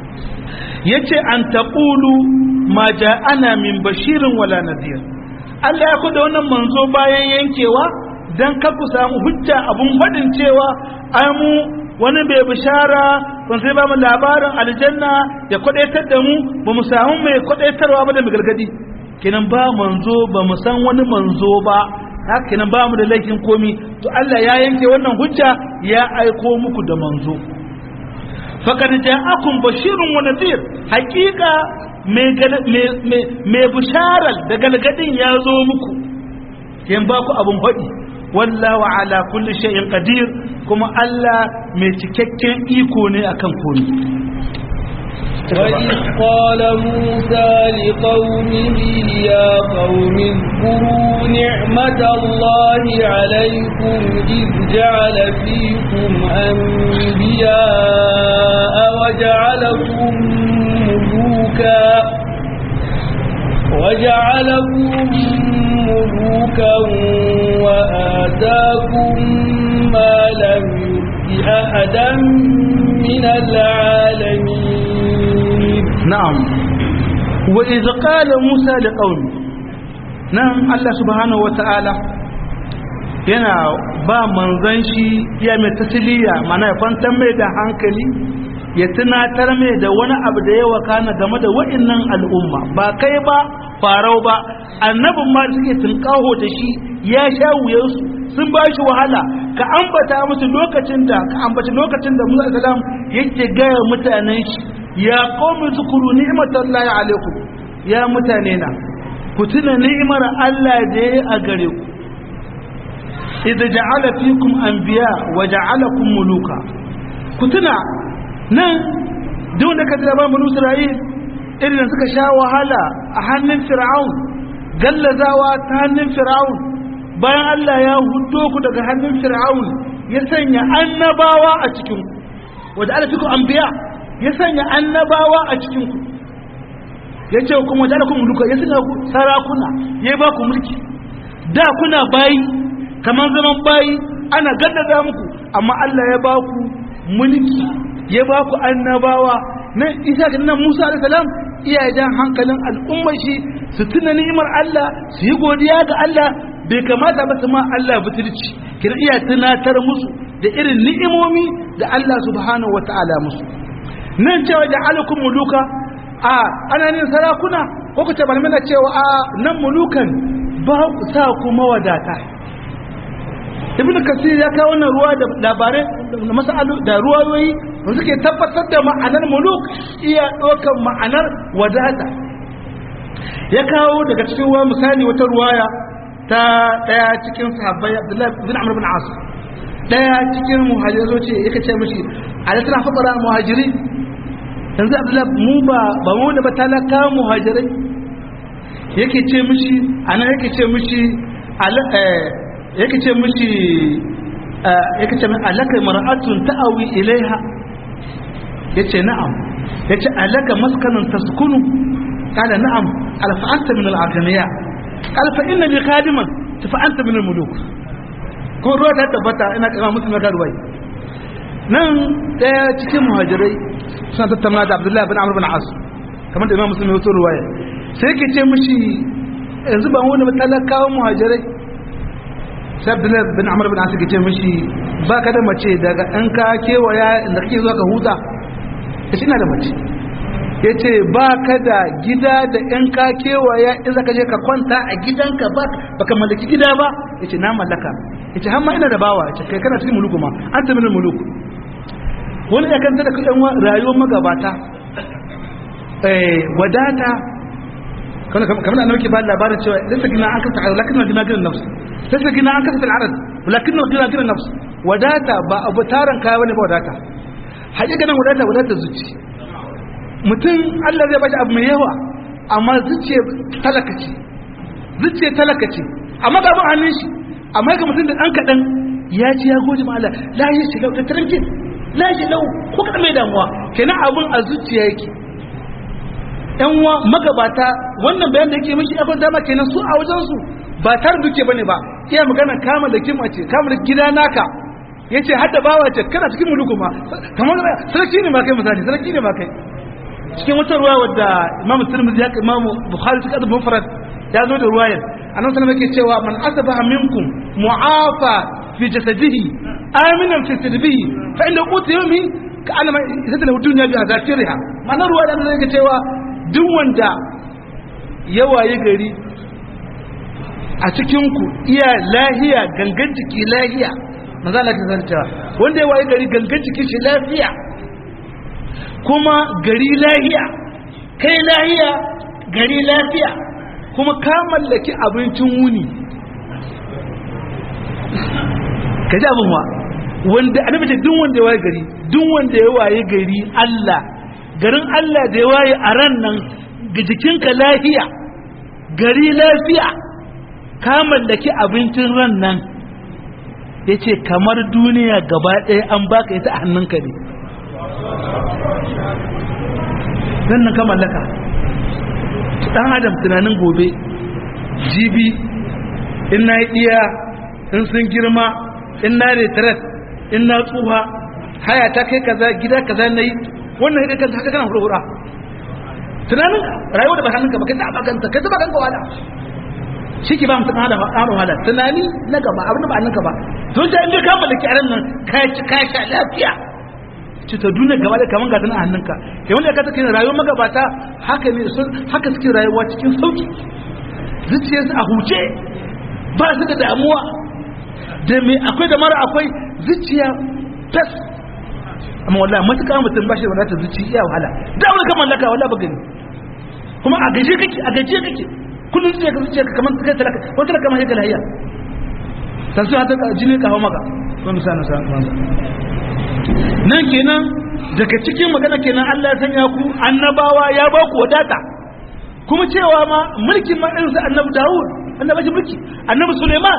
yace an taqulu ma ja'ana min bashirin wala nadhir Allah ya kuda wannan manzo bayan yankewa dan kar ku samu hujja abun fadin cewa ai mu wani bai bishara ban sai ba mu labarin aljanna ya kwadaitar da mu ba mu samu mai kwadaitarwa ba da mai gargadi kenan ba manzo ba mu san wani manzo ba haka kenan ba mu da laifin komi to Allah ya yanke wannan hujja ya aiko muku da manzo faqad ja'akum bashirun wa nadhir haqiqa mai bisharar da galgadin ya zo muku yin ba ku abin faɗi wallahu ala kulli shay'in qadir kuma Allah mai cikakken iko ne akan komai وإذ قال موسى لقومه يا قوم اذكروا نعمة الله عليكم إذ جعل فيكم أنبياء وجعلكم ملوكا وجعلكم ملوكا وآتاكم ما لم يؤت أحدا من العالمين نعم وإذ قال موسى لقومه نعم الله سبحانه وتعالى yana ba manzan shi ya mai tasiliya mana ya kwantar mai da hankali ya tunatar mai da wani abu da ya wakana game da wa'innan al'umma ba kai ba farau ba annabin ma suke tunkaho da shi ya sha wuyarsu sun ba shi wahala ka ambata musu lokacin da ka ambaci lokacin da Musa salam yake gaya mutanen shi ya qawmi zukuru ni'matallahi alaikum ya mutane na ku tuna ni'imar Allah da ya a gare ku idza ja'ala fikum anbiya wa ja'alakum muluka ku tuna nan duk da ka ba mu Isra'il irin suka sha wahala a hannun Fir'aun gallazawa ta hannun Fir'aun bayan Allah ya hudo ku daga hannun Fir'aun ya sanya annabawa a cikin ku wa ja'ala fikum anbiya ya sanya annabawa a cikin ku ya ce kuma ja'ala kum muluka ya sanya ku sarakuna ya ba ku mulki da kuna bayi kamar zaman bayi ana gaddada muku amma Allah ya ba ku mulki ya ba ku annabawa nan isa ga nan Musa alaihi salam iya jan hankalin al'ummar shi su tuna ni'imar Allah su yi godiya ga Allah bai kamata ba su ma Allah butulci kina iya tunatar musu da irin ni'imomi da Allah subhanahu wata'ala musu nan cewa da alakum muluka a ana nin sarakuna ko ku ce balmina cewa a nan mulukan ba ku sa ku mawadata ibn kasir ya kawo wannan ruwa da labarai da masalu da ruwayoyi da suke tabbatar da ma'anar muluk iya ɗaukar ma'anar wadata ya kawo daga cikin ruwa misali wata ruwaya ta ɗaya cikin sahabbai abdullahi bin amr bin as ɗaya cikin muhajirai zo ce yake ce mishi a da tana faɗara muhajiri yanzu abdullahi mu ba ba mu da ba talaka muhajirai yake ce mishi anan yake ce mishi yake ce mishi yake ce min alaka mar'atun ta'awi ilaiha yace na'am yace alaka maskanun taskunu qala na'am qala fa anta min al-aghniya qala fa inna li khadiman fa anta min al-muluk ko ruwa ta tabbata ina kama mutum ga ruwai nan daya cikin muhajirai suna tattauna da Abdullahi bin Amr bin As kamar da Imam Muslim ya wato ruwaya sai yake ce mishi yanzu ba wani talakawan muhajirai sai abdullahi bin amur bin asir ce mishi ba ka da mace daga ɗan ka kewaya da kake zuwa ka huta ya ce ina da mace ya ce ba ka da gida da ɗan ka kewaya in za ka je ka kwanta a gidanka ba ka mallaki gida ba ya ce na mallaka ya ce hamma ina da bawa ya ce kai kana cikin muluku ma an ta minin muluku wani ya kanta da kuɗin rayuwar magabata wadata kamar annabi ke ba labarin cewa lissa gina an kasa lakin gina gina nafsu lissa gina an kasa al'arad lakin gina gina nafsu wadata ba abu taron kaya bane ba wadata haƙiƙanin wadata wadata zuci mutum Allah zai bashi abu mai yawa amma zuciya talaka ce zuciya talaka ce amma ga abin hannun shi amma ga mutum da ɗan kaɗan ya ci ya goji ma Allah la yi shi lau da tarankin la shi lau ko kaɗan mai damuwa kenan abin a zuciya yake yan uwa magabata wannan bayan da yake miki abin dama kenan su a wajen su ba tar duke bane ba iya magana kama da kima ce kama da gida naka yace hadda bawa ce kana cikin muluku ma kamar sarki ne ma kai misali sarki ne ma kai cikin wata ruwa wadda Imam Tirmidhi ya Imam Bukhari cikin adab mufrad ya zo da ruwayar annabi sallallahu alaihi cewa man asbaha minkum mu'afa fi jasadihi aminan fi sirbihi fa inda qutu yawmi ka alama ita da duniya bi azatiriha ma'anar ruwa da zai ga cewa duk wanda ya waye gari a cikin ku iya lahiya gangan jiki lahiya manzo Allah ya cewa wanda ya waye gari gangan jiki shi lafiya kuma gari lahiya kai lahiya gari lafiya kuma ka mallaki abincin wuni ka ji abin wa wanda annabi ce duk wanda ya waye gari duk wanda ya waye gari Allah garin Allah da ya waye a ran nan ga jikinka lafiya gari lafiya ka mallaki abincin ran nan ya ce kamar duniya gaba ɗaya an baka ita a hannunka ne nan nan ka mallaka ɗan adam tunanin gobe jibi in na yi iya in sun girma in na retret in na tsuha haya ta kai kaza gida kaza na yi wannan hidda kan haka kana hurhura tunanin rayuwa da ba hannunka ba kai ta bakanta kai ta bakanka wala shi ke ba mutum hada ƙaro wahala tunani na gaba abin da ba hannunka ba to ta inda ka mallaki a ran nan ka ci ka sha lafiya ci ta duniya gaba da kaman gatan a hannunka ke wanda ka take rayuwar magabata haka ne sun haka suke rayuwa cikin sauki zuciyarsu a huce ba su da damuwa da me akwai da mara akwai zuciya tas amma wallahi matuƙa mutum ba shi da wadatar zuciya wahala da wani kamar laka wallahi ba gani kuma a gaje kake a gaje kake kullum zuciya ka zuciya kamar kai talaka wata da kamar yake lahiya ta su hata jini ka hau maka wani sa na sa nan kenan daga cikin magana kenan Allah ya sanya ku annabawa ya ba ku wadata kuma cewa ma mulkin ma irin su annabi Dawud annabi mulki annabi Suleiman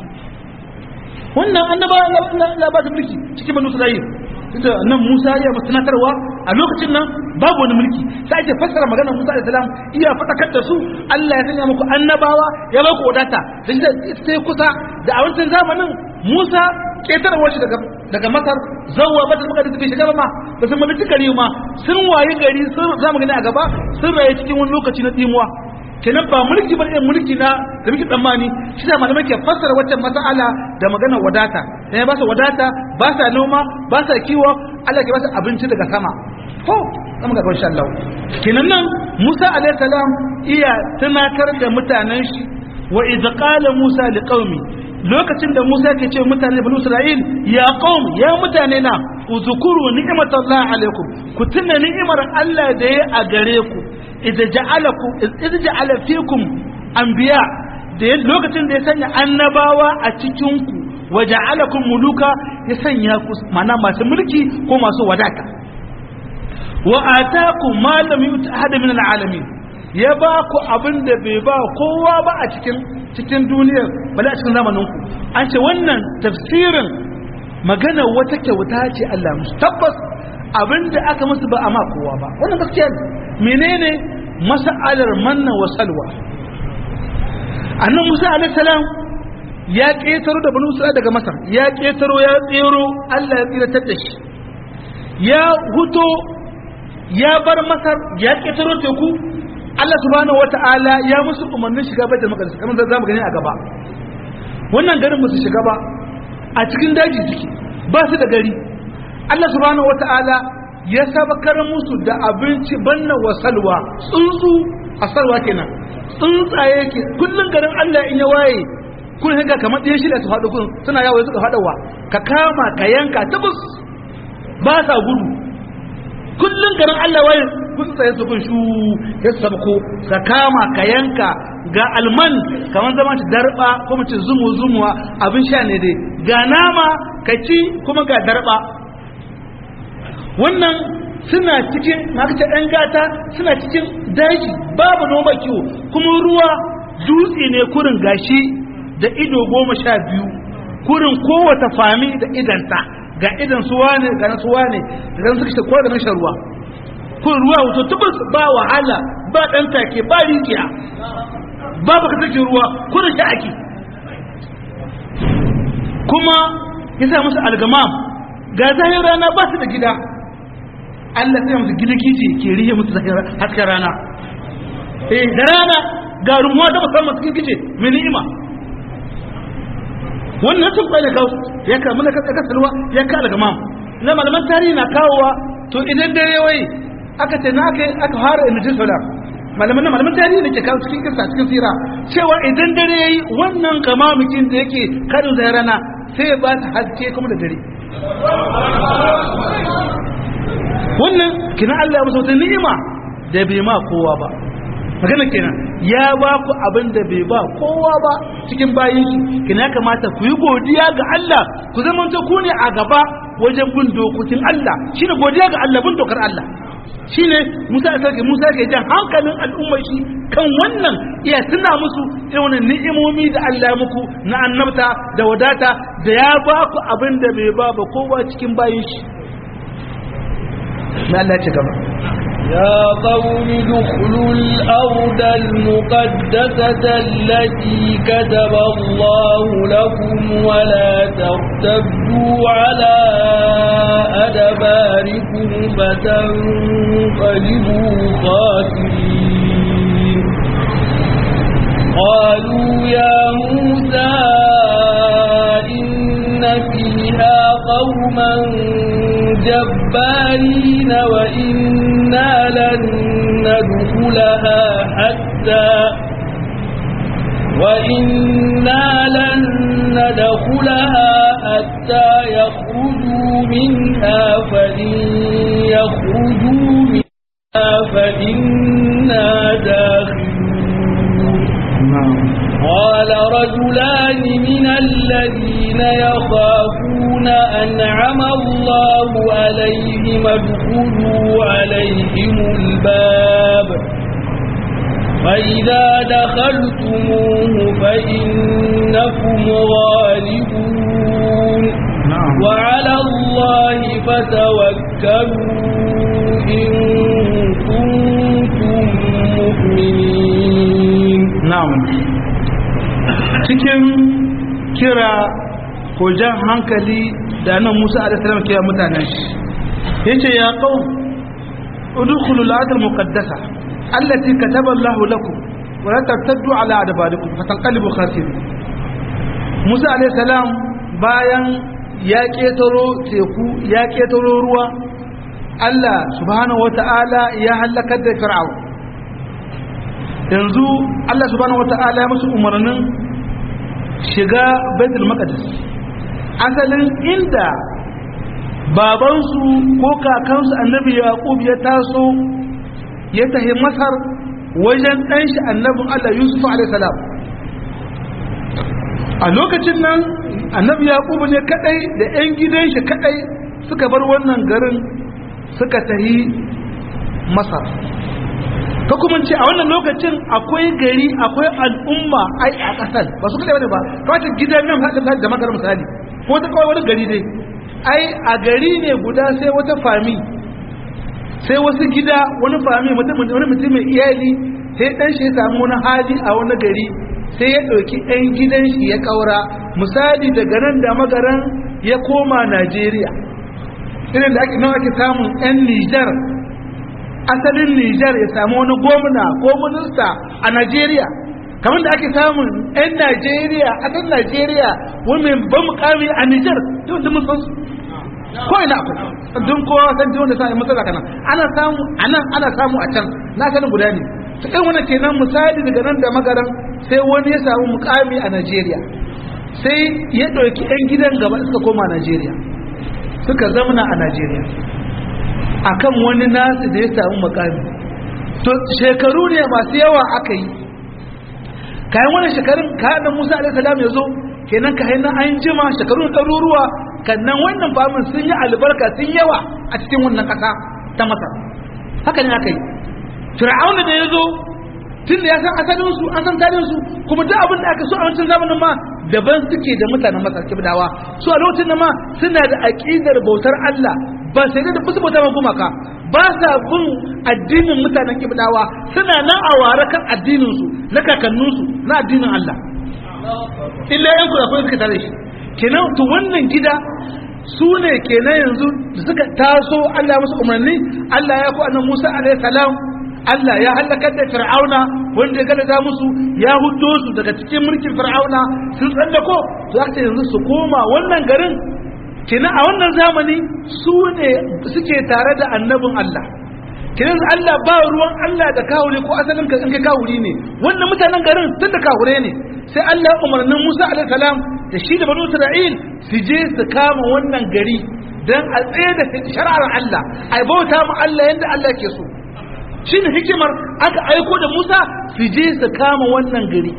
wannan annabawa Allah ba su mulki cikin banu Isra'il ita nan Musa ya musanatarwa a lokacin nan babu wani mulki sai ake fassara maganar Musa alaihi salam iya fadakar da su Allah ya sanya muku annabawa ya ba ku wadata da sai kusa da a wancan zamanin Musa ketarwar shi daga daga Masar zawwa batul maqdis bai shiga ba ma ba sun mallaki gari ma sun waye gari sun zamu gani a gaba sun raye cikin wani lokaci na tsimuwa kenan ba mulki ba irin mulki na da muke tsammani shi da malamai ke fassara waccan mas'ala da maganar wadata sai ba su wadata ba sa noma ba sa kiwo Allah ke ba su abinci daga sama ko zama ga insha Allah kenan nan Musa alaihi salam iya tunatar da mutanen shi wa idza qala Musa liqaumi lokacin da Musa ke ce mutane banu Isra'il ya qaum ya mutane na uzkuru ni'matallahi alaikum ku tuna ni'imar Allah da ya a gare ku idza ja'alakum idza ja'ala fikum anbiya da lokacin da ya sanya annabawa a cikin ku wa ja'alakum muluka ya sanya ku mana masu mulki ko masu wadata wa atakum ma lam yu'ta ahad min al'alamin ya ba ku abin da bai ba kowa ba a cikin cikin duniyar bala a cikin zamanin ku an ce wannan tafsirin magana wata kyauta ce Allah musu tabbas abin da aka musu ba a ma kowa ba wannan gaskiya ne menene mas'alar manna wa salwa annan Musa alaihi salam ya ketaro da banu Isra'ila daga Masar ya ketaro ya tsero Allah ya tsiratar da shi ya huto ya bar Masar ya ketaro teku Allah subhanahu wata'ala ya musu umarnin shiga baitul maqdis kamar za mu gani a gaba wannan garin musu shiga ba a cikin daji ciki ba su da gari Allah subhanahu wata'ala ya sabakar musu da abinci banna wa salwa tsuntsu a salwa kenan tsuntsaye ke kullun garin Allah in ya waye kun hanga kamar ɗaya shida su faɗo kun suna yawo suka faɗawa ka kama ka yanka tabus ba sa gudu kullun garin Allah waye kun tsaye su kun shu ya sabko ka kama ka yanka ga alman kamar zama ta darba ko mace zumu zumuwa abin sha ne dai ga nama ka ci kuma ga darba wannan suna cikin maka ɗan gata suna cikin daji babu noma kiwo kuma ruwa dutse ne kurin gashi da ido goma sha biyu kurin kowata fami da idanta ga idan suwa ne ga na suwa ne da suka shi ko da na shan ruwa kun ruwa wato tubus ba wahala ba ɗan take ba rijiya babu ka take ruwa kurin shi ake kuma ya sa musu algamam ga zahir rana ba su da gida Allah sai musu giligiji ke rihe musu hasken rana eh da rana ga rumuwa da musamman cikin gice mai ni'ima wannan sun kwaye kawo ya ka mana kaka salwa ya ka daga mam na malaman tarihi na kawowa to idan dare wai aka ce na aka aka fara imijin solar malaman malaman tarihi da ke kawo cikin kisa cikin sira cewa idan dare yayi wannan kamamukin da yake karin zai rana sai ya ba ta haske kuma da dare wannan kina Allah ya musu wata ni'ima da bai ma kowa ba magana kenan ya ba ku abin da bai ba kowa ba cikin bayin shi kina kamata ku yi godiya ga Allah ku zama ku ne a gaba wajen bin dokokin Allah shine godiya ga Allah bin dokar Allah shine Musa ya sarki Musa ke jan hankalin al'ummar shi kan wannan iya tuna musu irin wannan ni'imomi da Allah ya muku na annabta da wadata da ya ba ku abin da bai ba ba kowa cikin bayin shi mai Allah ya ci gaba يا قوم ادخلوا الأرض المقدسة التي كتب الله لكم ولا ترتدوا على أدباركم فتنقلبوا خاسرين قالوا يا موسى إن فيها قوما جبارين وإنا لن ندخلها حتى وإنا لن ندخلها حتى يخرجوا منها فإن يخرجوا منها فإنا داخلون قال رجلان من الذين يخافون أنعم الله عليهم ادخلوا عليهم الباب فإذا دخلتموه فإنكم غالبون وعلى الله فتوكلوا إن كنتم مؤمنين na'am cikin kira ko jan hankali da nan Musa alaihi salam ke mutanen shi yace ya qaum udkhulul ardh muqaddasa allati kataba Allah lakum wa la tartaddu ala adbarikum fatanqalibu khasirin Musa alaihi salam bayan ya ketaro teku ya ketaro ruwa Allah subhanahu wata'ala ya halakar da fir'aun yanzu Allah subhanahu wata'ala ya musu umarnin shiga baitul maqdis asalin inda babansu ko kakansu annabi yaqub ya taso ya tahi masar wajen ɗan shi annabin Allah Yusuf alaihi salam a lokacin nan annabi yaqub ne kadai da ƴan gidan shi kadai suka bar wannan garin suka tahi masar ka kuma ce a wannan lokacin akwai gari akwai al'umma ai a ƙasar ba su kada ba kawai gidan nan haɗin da makar misali ko ta kawai wani gari dai ai a gari ne guda sai wata fami sai wasu gida wani fami wani mutum mai iyali sai ɗan shi ya samu wani hali a wani gari sai ya ɗauki ɗan gidan shi ya ƙaura misali daga nan da magaran ya koma najeriya irin da ake nawa ake samun 'yan nijar asalin Nijar ya samu wani gwamna ko minista a Najeriya kamar da ake samun 'yan Najeriya a kan Najeriya wani mai ban mukami a Nijar yau da mun san su ko ina akwai don kowa san ji wanda sai matsala kana ana samu anan ana samu a can na sanin guda ne to kai wannan kenan misali daga nan da magaran sai wani ya samu mukami a Najeriya sai ya ɗauki 'yan gidan gaba suka koma Najeriya suka zamana a Najeriya akan wani nasu da ya samu makami to shekaru ne masu yawa aka yi kayan wani shekarun kayan musa alaihissalam ya zo kenan ka haina an jima shekaru ɗaruruwa kannan wannan famin sun yi albarka sun yawa a cikin wannan ƙasa ta masar haka ne aka yi fir'auna da ya zo tun da ya san asalinsu an san tarihinsu kuma duk abin da aka so a wancan zamanin ma daban suke da mutanen masar kibdawa su a lokacin da ma suna da aƙidar bautar Allah ba sai da fusu bauta gumaka ba sa bin addinin mutanen kibdawa suna nan a ware kan addininsu na kakanninsu na addinin Allah illa yan kula kuma suka tare shi kenan to wannan gida su ne kenan yanzu da suka taso Allah musu umarni Allah ya ku annabi Musa alaihi salam Allah ya halakar da Fir'auna wanda ya gada musu ya huddo su daga cikin mulkin Fir'auna sun tsallako za ka yanzu su koma wannan garin kenan a wannan zamani su ne suke tare da annabin Allah kenan Allah ba ruwan Allah da kawure ko asalin ka in kai kawuri ne wannan mutanen garin tun da kawure ne sai Allah umarnin Musa alaihi salam da shi da banu Isra'il su je su kama wannan gari dan a tsaye da shari'ar Allah a bauta mu Allah yadda Allah ke so shine hikimar aka aiko da Musa su je su kama wannan gari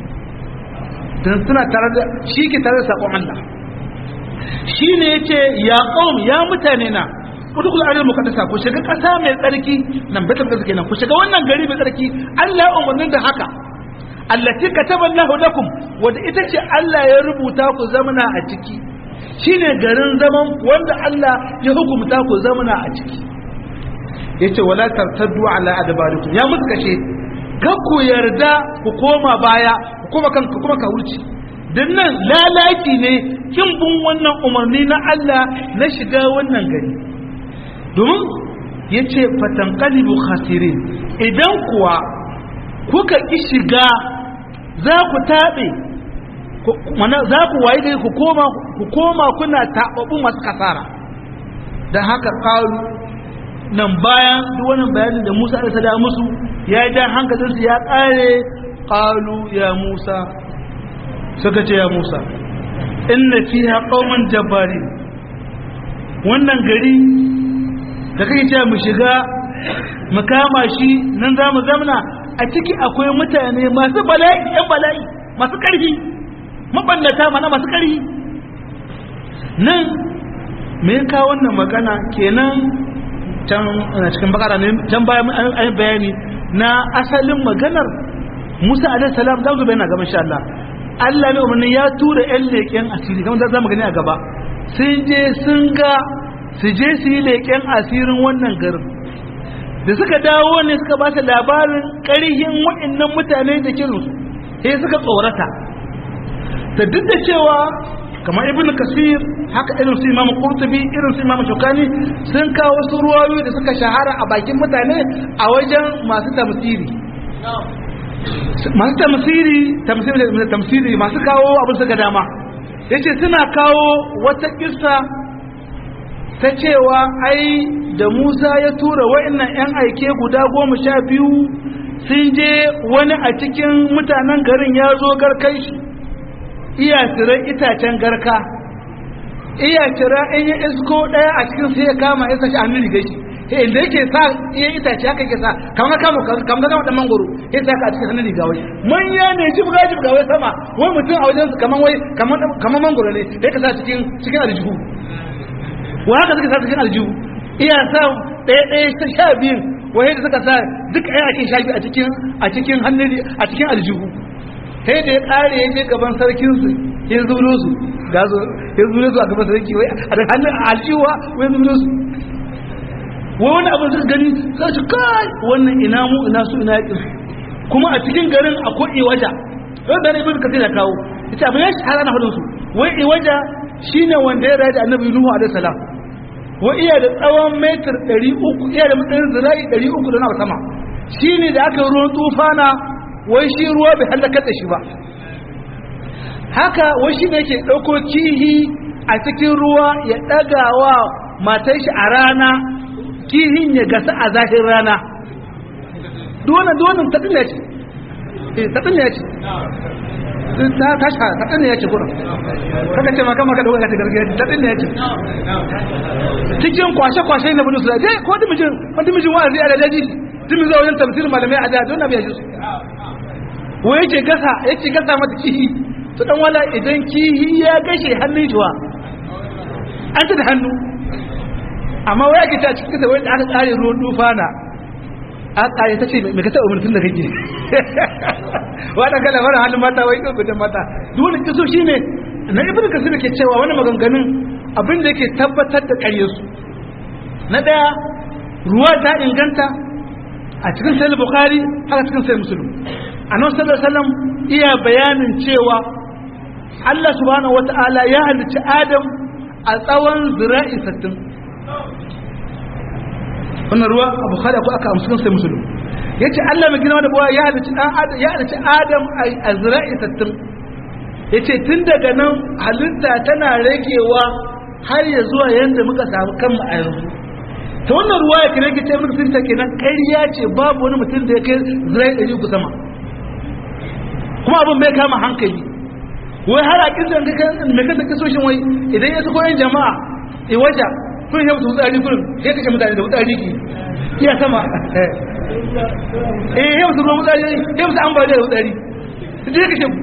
dan suna tare da shi ke tare da sakon Allah shine yace ya qaum ya mutane na udkhul al muqaddasa ku shiga kasa mai tsarki nan bata da kenan ku shiga wannan gari mai tsarki Allah ya umarnin da haka allati kataballahu lakum wanda ita ce Allah ya rubuta ku zamana a ciki shine garin zaman wanda Allah ya hukumta ku zamana a ciki yace wala tartaddu ala adbarikum ya musu kashe kan ku yarda ku koma baya ku koma kan ku kuma ka wuce dan nan lalaki ne kin bin wannan umarni na Allah na shiga wannan gari domin yace fatanqalibu khasirin idan kuwa kuka ki shiga za ku tabe za ku waye dai ku koma ku koma kuna tababu masu kasara dan haka qalu nan bayan duk wannan bayanin da Musa alaihi salam musu ya ja hankalinsu ya kare qalu ya Musa suka ce ya Musa inna fiha qauman jabbarin wannan gari da kake cewa mu shiga mu kama shi nan za mu zamna a ciki akwai mutane masu bala'i yan bala'i masu ƙarfi mabannata mana masu ƙarfi nan me ya kawo wannan magana kenan can cikin bakara ne can bayan an bayani na asalin maganar Musa alaihi salam za mu bayyana gaban insha Allah Allah ne umarni ya tura ƴan leƙen asiri kamar za mu gani a gaba sun je sun ga su je su yi leƙen asirin wannan garin da suka dawo ne suka ba su labarin ƙarihin waɗannan mutane da kirinsu sai suka tsorata ta duk da cewa kamar ibn kasir haka irin su imamu qurtubi irin su imamu shukani sun kawo wasu ruwayoyi da suka shahara a bakin mutane a wajen masu tamsiri masu tamsiri tamsiri tamsiri masu kawo abin suka dama yace suna kawo wata kissa ta cewa ai da Musa ya tura wa'annan 'yan aike guda goma sha biyu sun je wani a cikin mutanen garin ya zo garkai shi iya tsirar itacen garka iya cira in ya isko ɗaya a cikin sai ya kama ya sashi hannun rigar shi inda yake sa iya itace haka yake sa kamar kama kamar kama da mangoro ya sa ka a cikin hannun riga wai manya ne jibga jibga wai sama wai mutum a wajen su kamar wai kamar mangoro ne ya ka sa cikin cikin aljihu wa haka suka sa cikin aljihu iya sa ɗaya ɗaya ta sha biyun wai da suka sa duk ɗaya ake sha biyu a cikin a cikin hannun a cikin aljihu sai da ya ƙare ya je gaban sarkin su ya zulo su ga zo ya zulo su a gaban sarki wai a da hannun aljihuwa wai zulo su wai wani abin suka gani sai su kai wannan ina mu ina su ina yakin kuma a cikin garin akwai iwaja wanda ne ibn kasir ya kawo ita abin ya shahara na hudun su wai iwaja shine wanda ya rayu da annabi nuhu alaihi salam wa iya da tsawon metar 300 iya da matsayin zira'i 300 da na sama shine da aka ruwan tufana wai shi ruwa bai halakar da shi ba haka wai shi ne yake ɗauko kihi a cikin ruwa ya ɗagawa matar shi a rana kihin ya gasa a zahir rana duwannan duwannan taɗin ya ce taɗin ya ce ta tasha taɗin ya ce kuna kaka ce maka maka ɗauka ta gargajiya taɗin ya ce cikin kwashe-kwashe na budu su da ko dimijin wani dimijin wa'azi a da daji dimin zuwa wajen tafsir malamai a da don abu ya ji su wa yake gasa yake gasa mata kihi to dan wala idan kihi ya gashe hannun shi wa an ta da hannu amma wai ake ta cikin wai da aka tsare ruwan dufana a tsare ta ce mai ka taɓa mutum da kake wata kala mara hannun mata wai ɗauka da mata dole kiso shi ne na ibn kasir ke cewa wani maganganun abin da yake tabbatar da ƙaryarsu na ɗaya ruwa ta inganta a cikin sayar bukhari haka cikin sayar musulun a nan sallar salam iya bayanin cewa allah subhanahu wata'ala ya halicci adam a tsawon zira'i sattin wannan ruwa a bukhari akwai aka amsu sai musulun ya ce allah mai gina da buwa ya halicci adam a zira'i sattin ya ce tun daga nan halitta tana ragewa har ya zuwa yanda muka samu kanmu a yanzu ta wannan ruwa ya kira ki ce muka sun ta kenan ƙarya ce babu wani mutum da ya kai zirai ɗari uku sama kuma abin bai kama hankali wai har a kisan ka mai kasa kasoshin wai idan ya sako yin jama'a i waja kun yi musu tsari kun sai kashe mutane da wutsari ki iya sama eh ya musu ruwan wutsari ya musu ambaliya da wutsari sai kashe ku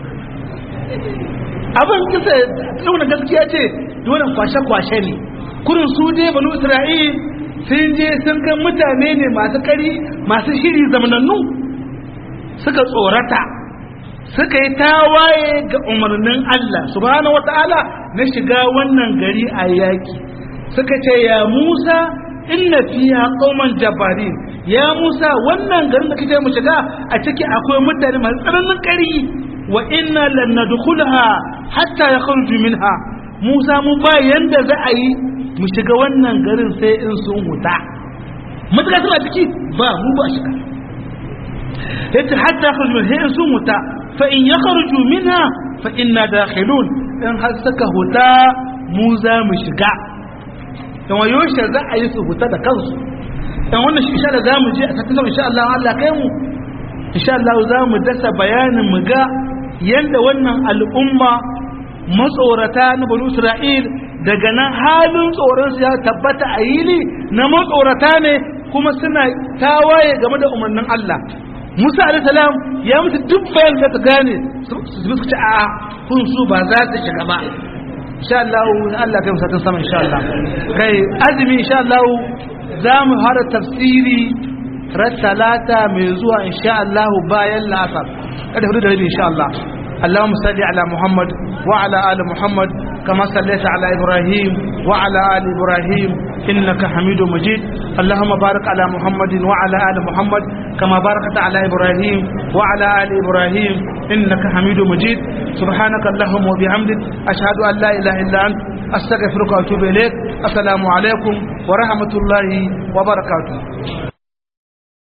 abin kisa nuna gaskiya ce dole kwashe-kwashe ne kurin su je banu isra'il sun je sun kan mutane ne masu kari masu shiri zamanannu suka tsorata suka yi tawaye ga umarnin Allah subhanahu wata'ala na shiga wannan gari a yaki suka ce ya Musa inna fiha qauman jabbarin ya Musa wannan garin da kake mu shiga a ciki akwai mutane masu tsananin kari wa inna lan nadkhulaha hatta yakhruju minha Musa mu ba yanda za a yi mu shiga wannan garin sai in sun huta mutaka suna ciki ba mu ba shiga yace hatta yakhruju minha sai in sun huta fa in yakhruju minha fa inna dakhilun in har suka huta mu za mu shiga dan wayo shi za a yi su huta da kansu dan wannan shi insha Allah za mu je a tattalin insha Allah Allah kai mu insha Allah za mu dasa bayanin mu ga yanda wannan al'umma matsorata na banu Isra'il daga nan halin tsoron su ya tabbata a yili na matsorata ne kuma suna tawaye game da umarnin Allah Musa alayhi salam ya musu duk bayan da ta gane su su ce a kun su ba za su shiga ba insha Allah Allah kai musatin sama insha Allah kai azumi insha Allah za mu fara tafsiri ran talata mai zuwa insha Allah bayan la'asar kada hudu da rabi insha Allah اللهم صل على محمد وعلى آل محمد كما صليت على إبراهيم وعلى آل إبراهيم إنك حميد مجيد اللهم بارك على محمد وعلى آل محمد كما باركت على إبراهيم وعلى آل إبراهيم إنك حميد مجيد سبحانك اللهم وبحمدك أشهد أن لا إله إلا أنت أستغفرك وأتوب إليك السلام عليكم ورحمة الله وبركاته